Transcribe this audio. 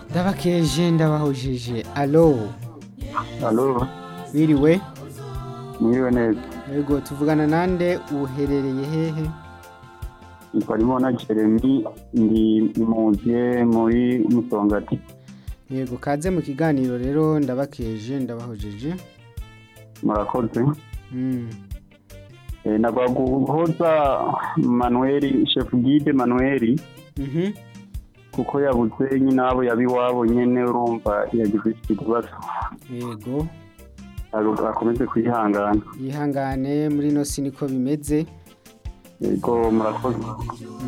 ndabakeje ndabahujije alo Alo, biriwe mwiriwe neza. yego tuvugana nande uherereye hehe Nitwa Rimona Jeremy, ndi muze muri Musongati. yego kaze mu kiganiro rero ndabakeje ndabahujije Murakoze. Mm, E, nagwa guhoza Manuel, chef guide Manuel, mhm. kuko yabuze nyine abo yabiwabo nyene urumva yagize ikibazo. yego Aro- Akomeze kwihangana. yihangane muri ino si niko bimeze Yego murakoze.